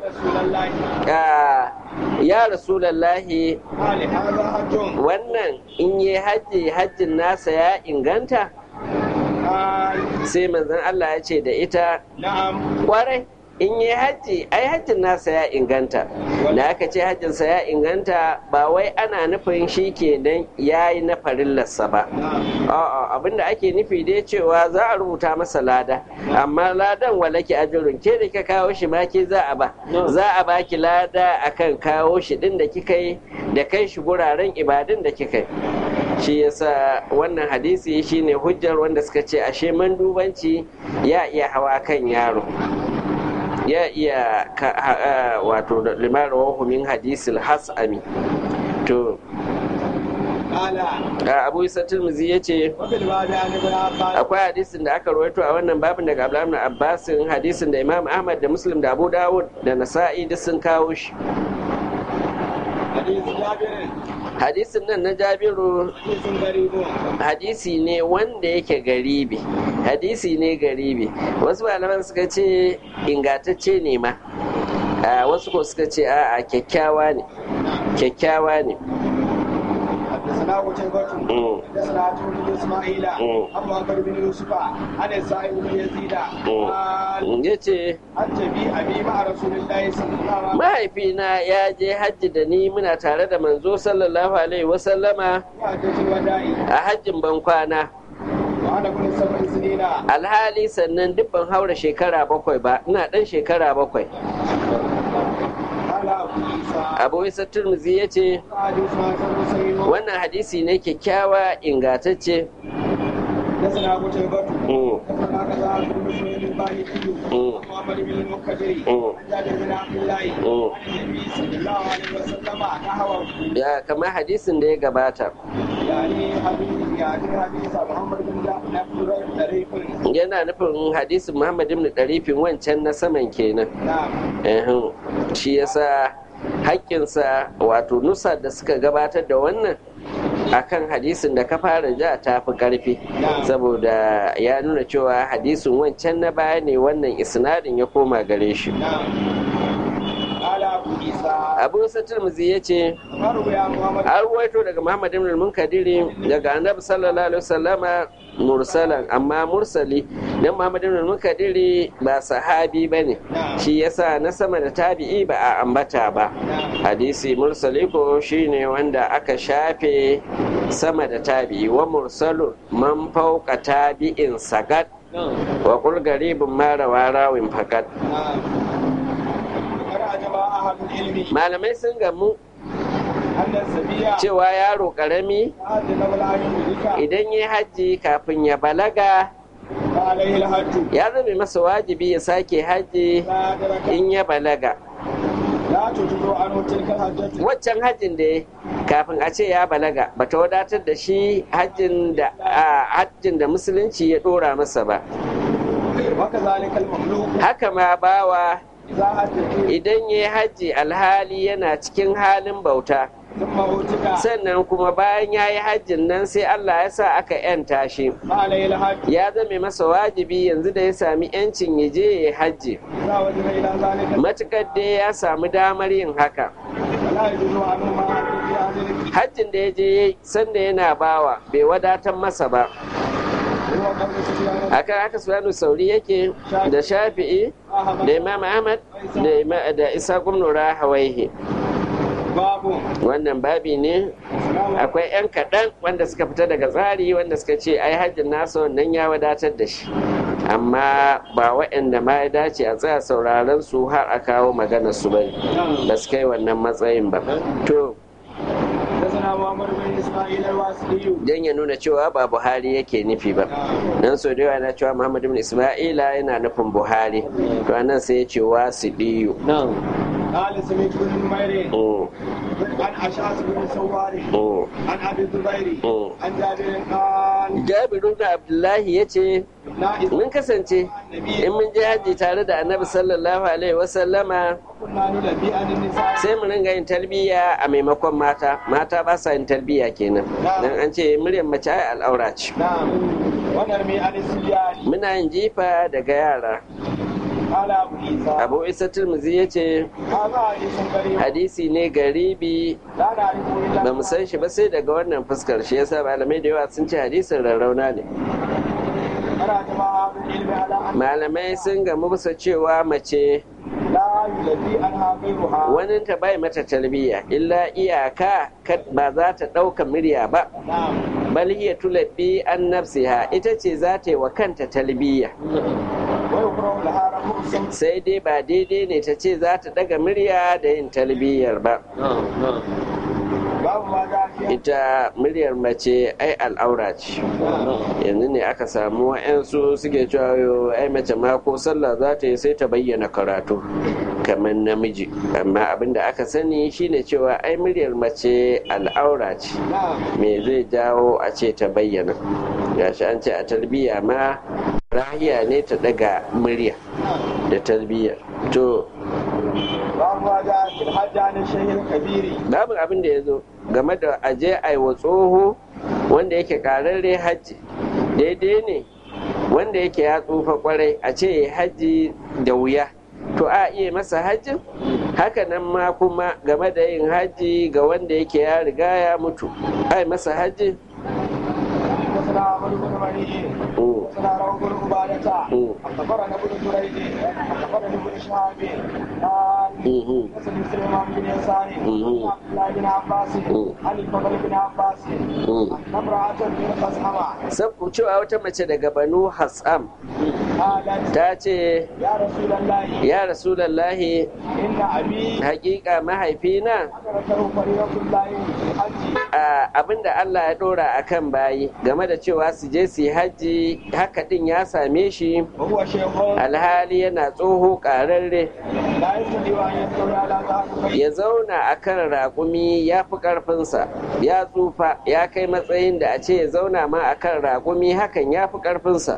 Speaker 1: ya rasulallahi wannan in yi hajji hajjin nasa ya inganta sai manzan Allah ya ce da ita kwarai in yi hajji ai hajjin nasa ya inganta da aka ce hajjinsa ya inganta ba wai ana nufin shi kenan ya yi na farillarsa ba a'a abinda ake nufi dai cewa za a rubuta masa lada amma ladan walaki ajirun ke da ka kawo shi ma ke za a ba za a baki lada akan kawo shi din da kika yi da kai shi guraren ibadun da kika yi shi yasa wannan hadisi shine hujjar wanda suka ce ashe mandubanci ya iya hawa kan yaro ya iya wato limar wahu min hadisil hasami to abu isa tilmizi ya ce akwai hadisin da aka rawaito a wannan babin daga abdullahi abbasin hadisin da imam ahmad da muslim da abu dawud da nasa'i duk sun kawo shi hadisin nan na jabiru hadisi ne wanda yake garibi hadisi ne garibi wasu malaman suka ce ingatacce ne ma wasu ko suka ce a kyakkyawa ne kyakkyawa ne
Speaker 2: حدثنا قتيبة حدثنا عبد بن اسماعيل عن محمد بن يوسف عن السائب بن يزيد قال
Speaker 1: yace
Speaker 2: حج بي ابي مع رسول الله صلى الله عليه وسلم
Speaker 1: mahaifina ya je hajji da ni muna tare da manzo sallallahu alaihi wasallama
Speaker 2: حجة الوداع
Speaker 1: a hajjin bankwana
Speaker 2: وانا ابن سبع سنين
Speaker 1: alhali sannan duk ban haura shekara bakwai ba ina dan shekara bakwai
Speaker 2: قال ابو عيسى
Speaker 1: abu isa turmuzi ya ce
Speaker 2: حديث حسن صحيح
Speaker 1: wannan hadisi ne kyakkyawa ingatacce
Speaker 2: حدثنا قتيبة
Speaker 1: Mm.
Speaker 2: حدثنا كذا بن مسلم الباهلي
Speaker 1: Mm.
Speaker 2: محمد بن المنكدر
Speaker 1: Mm.
Speaker 2: عن جابر بن عبد الله
Speaker 1: Mm.
Speaker 2: عن النبي صلى الله عليه وسلم نحوه
Speaker 1: ya kama hadisin da ya gabata
Speaker 2: يعني حديث يعني حديث محمد بن جعفر طريق
Speaker 1: yana nufin hadisin muhammad ibn ɗarifin wancan na saman kenan
Speaker 2: نعم
Speaker 1: Ehun, shi yasa haƙƙinsa wato nusa da suka gabatar da wannan akan hadisin da ka fara ja ta fi ƙarfi saboda ya nuna cewa hadisin wancan na baya ne wannan isnadin ya koma gare shi
Speaker 2: نعم قال أبو عيسى
Speaker 1: abu satirmizi ya ce
Speaker 2: مروي عن محمد
Speaker 1: an ruwaito daga muhammad ibn al-munkadiri daga annabi sallallahu alaihi wasallama mursalan amma mursali dan muhammad ibn al-munkadiri ba sahabi bane shi yasa na sama da tabi'i ba a ambata ba
Speaker 2: نعم
Speaker 1: hadisi mursali ko shine wanda aka shafe sama da tabi'i wa mursalu man fauka tabi'in sagat wa qul garibun ma rawa rawin fakat
Speaker 2: نعم قرأ جماعة أهل العلم
Speaker 1: malamai sun gamu
Speaker 2: أن السبيع
Speaker 1: cewa yaro karami
Speaker 2: هذا قبل أن يدرك
Speaker 1: idan ya hajji kafin ya balaga
Speaker 2: فعليه الحج
Speaker 1: ya zame masa wajibi ya sake hajji
Speaker 2: لا أدرك
Speaker 1: in ya balaga
Speaker 2: لا تجد عنه تلك الحجة
Speaker 1: waccan hajjin da ya kafin a ce ya balaga bata wadatar da shi hajjin da a hajjin da musulunci ya dora masa ba
Speaker 2: وكذلك المخلوق
Speaker 1: haka ma bawa
Speaker 2: إذا حج
Speaker 1: idan ya hajji alhali yana cikin halin bauta
Speaker 2: ثم أوتك
Speaker 1: sannan kuma bayan ya yi hajjin nan sai Allah ya sa aka yanta shi
Speaker 2: فعليه الحج
Speaker 1: ya zame masa wajibi yanzu da ya sami yancin ya je ya yi hajji
Speaker 2: إذا وجد إلى ذلك
Speaker 1: matukar dai ya samu damar yin haka
Speaker 2: فلا يجوز عنه ما حج في أهل
Speaker 1: hajjin da ya je ya yi sanda yana bawa bai wadatar masa ba
Speaker 2: هو قول سفيان
Speaker 1: akan haka sufyanu sauri yake da shafi'i
Speaker 2: أحمد
Speaker 1: da imam ahmad da ima- da isa gumnura hawaihi
Speaker 2: باب
Speaker 1: wannan babi ne
Speaker 2: سلام
Speaker 1: akwai 'yan kaɗan wanda suka fita daga tsari wanda suka ce ai hajjin nasa wannan ya wadatar da shi amma ba waɗanda ma ya dace a tsaya sauraron su har a kawo maganar su bane ba su kai wannan matsayin ba to
Speaker 2: حدثنا محمد بن اسماعيل الواسطي
Speaker 1: dan ya nuna cewa ba buhari yake nufi ba nan so da yawa na cewa muhammad ibn isma'ila yana nufin buhari to anan sai ya ce wasidiyu
Speaker 2: قال سمعت بن نمير
Speaker 1: Mm,
Speaker 2: عن اشعث بن سوار
Speaker 1: mm,
Speaker 2: عن ابي الزبير
Speaker 1: mm.
Speaker 2: عن جابر قال
Speaker 1: jabiru da abdullahi ya ce
Speaker 2: لا اذا
Speaker 1: mun kasance in mun je hajji tare da annabi sallallahu alaihi wasallama
Speaker 2: كنا نلبي عن النساء
Speaker 1: sai mu ringa yin tarbiyya a maimakon mata mata ba sa yin tarbiyya kenan dan an ce muryar mace ai al'aura ce
Speaker 2: نعم ونرمي عن السبيان
Speaker 1: muna yin jifa daga yara
Speaker 2: قال ابو عيسى
Speaker 1: abu isa turmuzi ya ce
Speaker 2: هذا حديث غريب
Speaker 1: hadisi ne garibi
Speaker 2: لا نعرفه الا
Speaker 1: ba mu san shi ba sai daga wannan fuskar shi yasa malamai da yawa sun ce hadisin rarrauna ne
Speaker 2: قرأ جماعة من علم
Speaker 1: malamai sun gamu bisa cewa mace wani ta bai mata talbiya illa iyaka ba za ta ɗauka murya ba bal hiya tulabbi an nafsiha ita ce za ta yi wa kanta talbiya sai dai ba daidai ne ta ce za ta ɗaga murya da yin talbiyar ba ita muryar mace ai al'aura ce yanzu ne aka samu wa'yansu suke cewa ai mace ma ko sallah za ta yi sai ta bayyana karatu kamar namiji amma abin da aka sani shine cewa ai muryar mace al'aura ce me zai jawo a ce ta bayyana gashi an ce a tarbiyya ma rahiya ne ta daga murya da tarbiyyar to babu abin da ya zo game da aje aiwa tsoho wanda yake kararre hajji daidai ne wanda yake ya tsufa kwarai a ce ya hajji da wuya to a iya masa hajjin haka nan ma kuma game da yin hajji ga wanda yake ya riga ya mutu ai masa hajji
Speaker 2: حدثنا عمرو بن مني حدثنا روح بن عبادة أخبرنا ابن جريج أخبرني ابن شهاب قال حدثني سليمان بن يسار عبد الله بن عباس عن الفضل بن عباس أن امرأة من خزعمة
Speaker 1: Sabu cewa wata mace daga Banu Hassam
Speaker 2: قالت
Speaker 1: ta ce,
Speaker 2: يا رسول الله
Speaker 1: Ya Rasulallahi,
Speaker 2: إن أبي
Speaker 1: hakika mahaifina
Speaker 2: أدركه فريضة الله في الحج
Speaker 1: a abinda Allah ya dora a kan bayi game da cewa su je su yi hajji haka din ya same shi
Speaker 2: وهو شيخ
Speaker 1: alhali yana tsoho ƙararre
Speaker 2: لا يستطيع أن يستوي على ظهر بيت
Speaker 1: ya zauna a kan raƙumi ya fi ƙarfinsa ya tsufa ya kai matsayin da a ce ya zauna ma a kan raƙumi hakan ya fi ƙarfinsa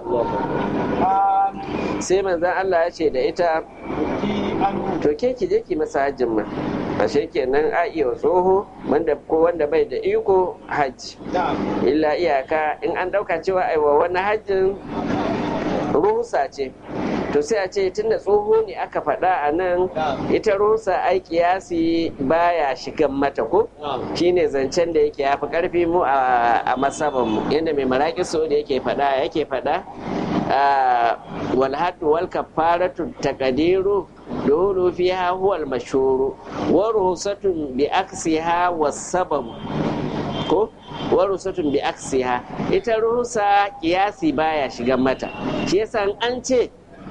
Speaker 2: قال
Speaker 1: sai manzan Allah ya ce da ita
Speaker 2: كي عنه
Speaker 1: to ke ki je ki masa hajjin ma ashe kenan a iya wa tsoho wanda ko wanda bai da iko hajji
Speaker 2: نعم
Speaker 1: illa iyaka in an ɗauka cewa aiwa wani hajjin ruhusa ce to sai a ce tunda tsoho ne aka faɗa a nan ita ruhusa ai kiyasi baya shigan mata ko shine zancen da yake yafi karfi mu a a masaban mu yadda mai maraƙi so da yake faɗa yake faɗa a, wal haddu wal kafaratu taqdiru dole fiha huwa al mashhuru wa ruhsatun bi aksiha was sabab ko wa rusatun bi aksiha ita rusa kiyasi baya shigan mata shi yasa in an ce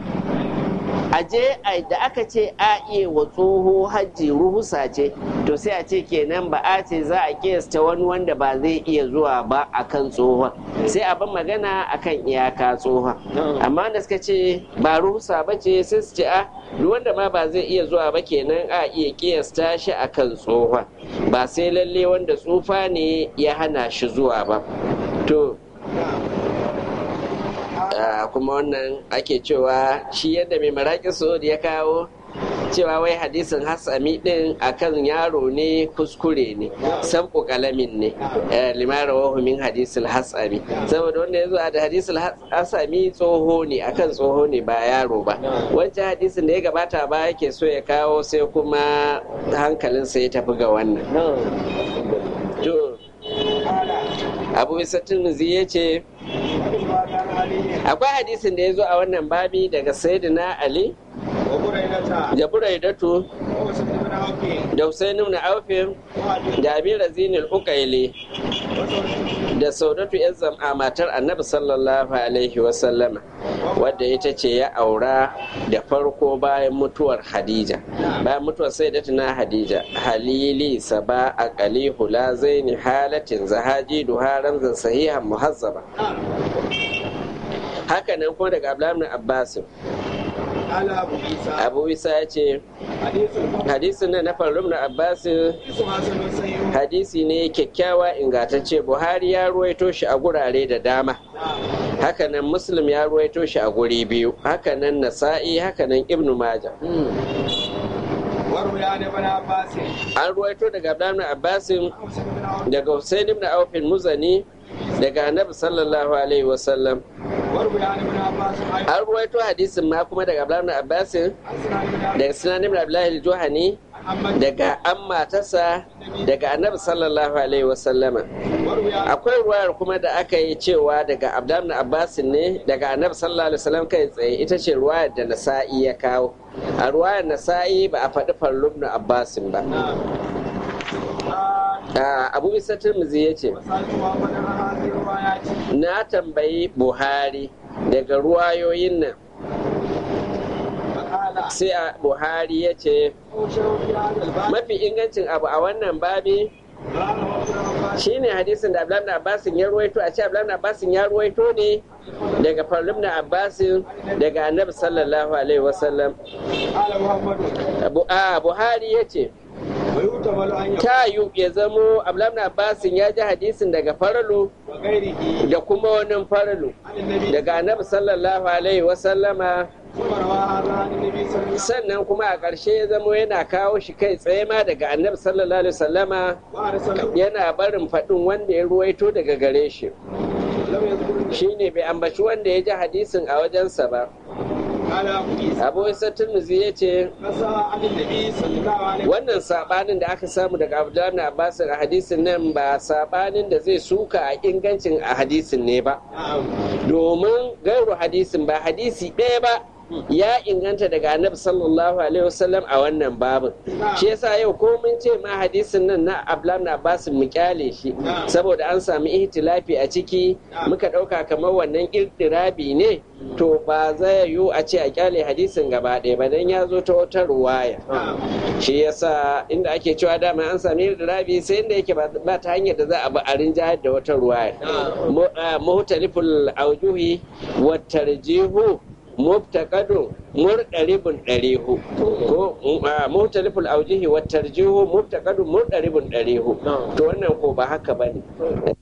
Speaker 1: aje a- da aka ce a iya wa tsoho hajji ruhusa ce to sai a ce kenan ba a ce za a kiyasta wani wanda ba zai iya zuwa ba akan tsohon sai a ban magana akan iyaka tsohon amma da suka ce ba ruhusa ba ce sai su ce a duk wanda ma ba zai iya zuwa ba kenan a iya kiyasta shi akan tsohon ba sai lalle wanda tsufa ne ya hana shi zuwa ba to Ah, kuma wannan ake cewa shi yadda mai maraƙi da ya kawo cewa wai hadisin hasami din akan yaro ne kuskure ne sabku kalamin ne eh, limara wahu min hadisul hasami saboda wanda ya zo da hadisul hasami tsoho ne akan tsoho ne ba yaro ba wancan hadisin da ya gabata ba yake so ya kawo sai kuma hankalinsa ya tafi ga wannan to abu isa tunuzi ya ce akwai hadisin da ya zo a wannan babi daga sayyidina ali da buraidatu da Hussein ibn Aufin da Abi Razin al-Uqayli da Saudatu yan zam'a matar Annabi sallallahu alaihi wa sallama wadda ita ce ya aura da farko bayan mutuwar Hadija bayan mutuwar Sayyidatuna Hadija halili saba aqali hula zaini halatin zahaji duha ramzan sahihan muhazzaba haka nan kuma daga Abdullahi ibn Abbas Abu Isa ya ce hadisin nan na faru na abbasin hadisi ne kyakkyawa ingantacce buhari ya ruwaito shi a gurare da dama hakanan muslim ya ruwaito shi a guri biyu hakanan nasa'i hakanan ibnu maja an ruwaito daga abdullahi abbasin daga hussein ibn aufin muzani daga annabi sallallahu alaihi wasallam an ruwaito hadisin ma kuma daga abdullahi abbasin daga sinan ibn abdullahi al-juhani daga an matarsa daga annabi sallallahu alaihi wasallama akwai ruwayar kuma da aka yi cewa daga abdullah abbas ne daga annabi sallallahu alaihi wasallam kai tsaye ita ce ruwayar da nasa'i ya kawo a ruwayar nasa'i ba a faɗi farlum na abbasin ba abu bisa turmuzi ya ce na tambayi buhari daga ruwayoyin nan sai a buhari ya ce mafi ingancin abu a wannan babi shine hadisin da abdullahi abbasin ya ruwaito a ce abdullahi abbasin ya ruwaito ne daga farlim na abbasin daga annabi sallallahu alaihi wasallam buhari ya ce ta yi ya zamo abdullahi abbasin ya ji hadisin daga faralu da kuma wani faralu daga annabi sallallahu alaihi wasallama sannan kuma a ƙarshe ya zamo yana kawo shi kai tsaye ma daga annabi sallallahu alaihi wasallama yana barin faɗin wanda ya ruwaito daga gare shi shine bai ambaci wanda ya ji hadisin a wajensa ba abu isa turmuzi ya ce wannan sabanin da aka samu daga abdullahi abbas a hadisin nan ba sabanin da zai suka a ingancin a hadisin ne ba domin gairu hadisin ba hadisi ɗaya ba ya inganta daga annabi sallallahu alaihi wasallam a wannan babin shi yasa yau ko mun ce ma hadisin nan na ablam na basu mu kyale shi saboda an sami ihtilafi a ciki muka dauka kamar wannan irtirabi ne to ba zai yiwu a ce a kyale hadisin gaba ɗaya ba dan ya zo ta wata ruwaya shi yasa inda ake cewa dama an sami irtirabi sai inda yake ba ta hanyar da za a bi a rinjayar da wata ruwaya muhtaliful aujuhi wa tarjihu mubtaqadu murdaribun darihu ko muhtaliful aujihi wa tarjihu mubtaqadu murdaribun darihu to wannan ko ba haka bane